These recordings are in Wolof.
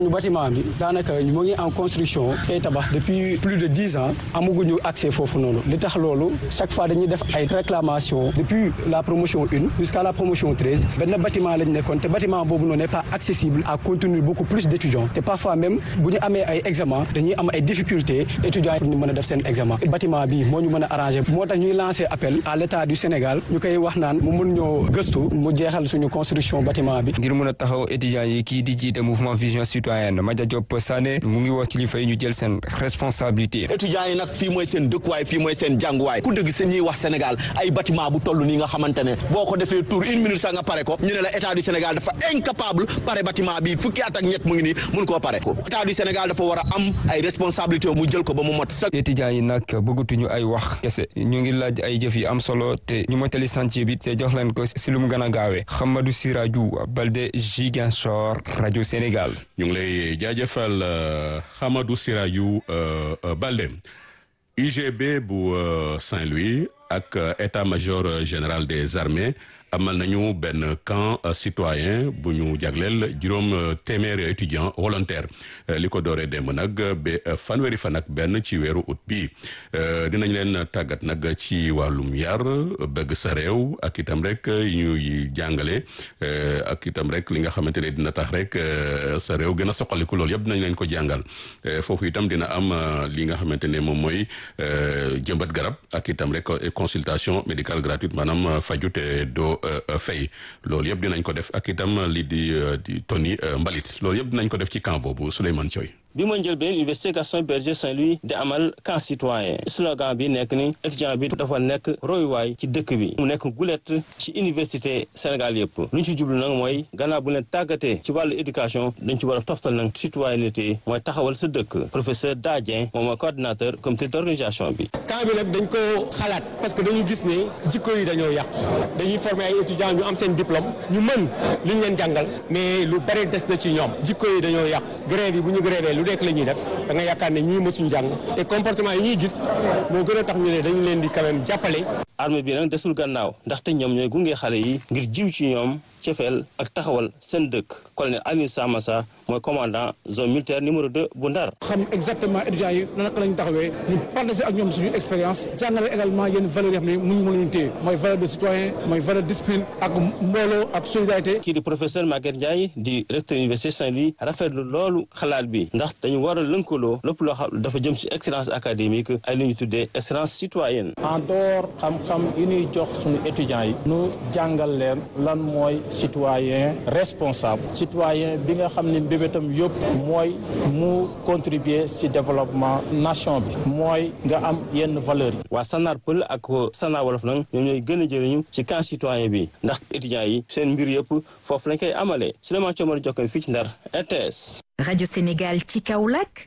ñu bâtiment bi daanaka mu ngi en construction tey tabax depuis plus de dix ans amaguñu accès foofu noonu li tax loolu chaque fois dañuy def ay réclamations depuis la promotion une jusqu'à la promotion treize benn bâtiment lañ nekkoon te bâtiment boobu noonu n'est pas accessible à contenir beaucoup plus d'étudiants te parfois même bu ñu amee ay examen dañuy am ay difficultés étudiants yi pour ñu mën a def seen examen bâtiment bi moo ñu mën a arranger moo tax ñuy lancer appel à l'état du Sénégal ñu koy wax naan mu mun ñoo gëstu mu jeexal suñu construction bâtiment bi. ngir mën a taxaw étudiants yi kii di jiite mouvement vision citoyenne Madia Diop Sané mu ngi woo kilifa yi ñu jël seen responsabilité. étudiants yi nag fii mooy seen dëkkuwaay fii mooy seen jànguwaay ku dëgg sa ñuy wax Sénégal ay bâtiment bu toll nii nga xamante ne boo ko defee tour une minute sax nga pare ko ñu ne la état du Sénégal dafa incapable pare bâtiment bi fukki at ak ñett mu ngi nii mun koo pare ko état du Sénégal dafa war a am ay responsabilité mu jël ko ba mu mot sax. étudiants yi nag bëggatuñu ay wax kese ñu ngi laaj ay jëf yi am solo te ñu motali chantier bi te jox leen ko si lu mu gën a gaawee Hamadou Sirajou Balde Ziguinchor rajo Sénégal. ñu ngi lay jaajëfal Hamadou Sirajou Balde UGB bu Saint-Louis ak état-major général des armées amal nañu benn camp citoyen bu ñu jagleel juróom téeméeri étudiant volontaire li ko dooree démb nag ba fanweeri fan ak benn ci weeru août bi dinañ leen tàggat nag ci wàllum yar bëgg sa réew ak itam rek ñuy jàngale ak itam rek li nga xamante ne dina tax rek sa réew gën a soqaliku loolu yëpp dinañ leen ko jàngal foofu itam dina am li nga xamante ne moom mooy jëmbat garab ak itam rek consultation médicale gratuite maanaam faju te doo fay loolu yëpp dinañ ko def ak itam li di di toni mbalit loolu yëpp dinañ ko def ci camp boobu Souleymane Thioy bi ma njël benn université Gaston Berger Saint-Louis di amal camp citoyen slogan bi nekk ni étudiant bi dafa nekk royuwaay ci dëkk bi mu nekk gulet ci université Sénégal yëpp lu ñu ci jublu nag mooy gannaaw bu leen tàggatee ci wàllu éducation dañ ci war a toftal nag citoyenneté mooy taxawal sa dëkk professeur Dadien moom mooy coordinateur comité d'organisation bi camp bi nag dañ ko xalaat parce que dañu gis ne jikko yi dañoo yàqu dañuy former ay étudiants ñu am seen diplôme ñu mën li ñu leen jàngal mais lu bari des na ci ñoom jikko yi dañoo yàqu grève yi bu ñu grévé lu nekk la ñuy def da nga yaakaar ne ñii mësuñ jàng te comportement yi ñuy gis moo gën a tax ñu ne dañu leen di quand même jàppale armée bi nag desul gannaaw ndaxte ñoom ñooy gunge xale yi ngir jiw ci ñoom cefeel ak taxawal seen dëkk colonel Aliou Samassa mooy commandant zone militaire numéro 2 bu Ndar xam exactement étudiants yi naka lañu taxawee ñu partager ak ñoom suñu expérience jàngale également yenn valeurs yoo xam ne mënuñu mën leen téye mooy valeur de citoyen mooy valeur discipline ak mbooloo ak solidarité kii di professeur Maguette Ndiaye di recteur université Saint-Louis rafetlu loolu xalaat bi ndax dañu war a lënkaloo lépp loo xam dafa jëm ci excellence académique ay lu ñu tuddee excellence citoyenne en dehors xam-xam yi ñuy jox suñu étudiants yi nu jàngal leen lan mooy citoyen responsable citoyen bi nga xam ne mbébétam yëpp mooy mu contribuer ci développement nation bi mooy nga am yenn valeurs yi waa Sanar Pël ak Sanar Wolof nag ñoom ñooy gën a jëriñu ci camp citoyen bi ndax étudiants yi seen mbir yëpp foofu lañ koy amalee Souleymane Thiomar Jokkane fii ci Ndar RTS Radio Sénégal ci Kaolack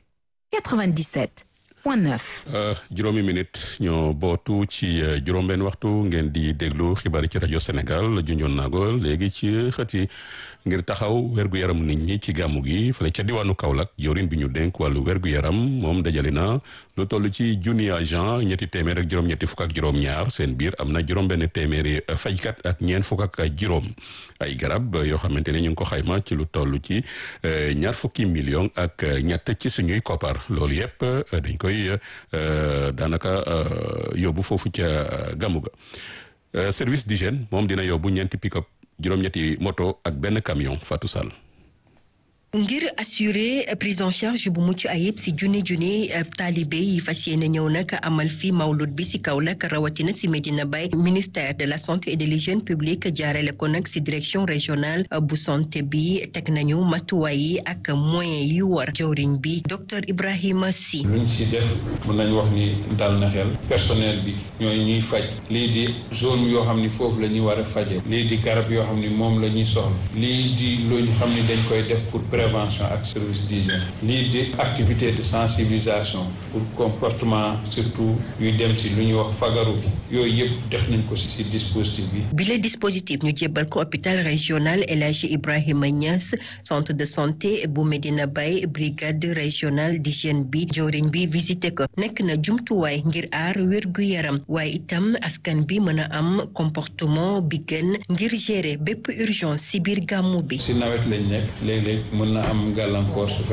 97 point 9. juróomi minute ñoo bootu ci juróom-benn waxtu ngeen di déglu xibaar yi ci rajo Sénégal junjoon naa ko léegi ci xët yi ngir taxaw wergu yaram nit ñi ci gàmmu gi fële ca diwaanu Kaolack jawriñ bi ñu dénk wàllu wergu yaram moom dajale na lu toll ci junni agent ñetti téeméer ak juróom-ñetti fukk ak juróom-ñaar seen biir am na juróom-benn téeméeri fajkat ak ñeent fukk ak juróom ay garab yoo xamante ne ñu ngi ko xayma ci lu toll ci ñaar fukki million ak ñett ci suñuy koppar loolu yëpp dañ koy daanaka yóbbu foofu ca gàmmu ga service d'hygiène moom dina yóbbu ñeenti pick-up juróom-ñetti moto ak benn camion Fatou Sall ngir assurer prise en charge bu mucc ayib si junni junni taalibe yi fas yéene ñëw nag amal fi mawlud bi si Kaolack rawatina si Medina Baye ministère de la santé et de l'hygiène publique jaarale ko nag si direction régionale bu santé bi teg nañu matuwaay yi ak moyens yi war jawriñ bi docteur Ibrahima Sy. luñ si def mën nañu wax ni dal na xel personnel bi ñooy ñuy faj lii di zone yoo xam ni foofu la ñuy war a faje lii di garab yoo xam ni moom la ñuy soxla lii di lu ñu xam ni dañ koy def pour prévention ak service d'hygiène lii di activité de sensibilisation pour comportement surtout yuy dem si lu ñuy wax fagaru bi yooyu yëpp def nañ ko si si dispositif bi. bile dispositif ñu jébbal ko hôpital régional El Hadji Ibrahima Niass centre de santé bu Medina Baye brigade régionale d'hygiène bi joriñ bi visité ko nekk na jumtuwaay ngir aar wérgu yaram waaye itam askan bi mën a am comportement bi gën ngir gérer bépp urgence si biir gàmmu bi. si nawet lañ nekk léeg-léeg mën na am gàllankoor su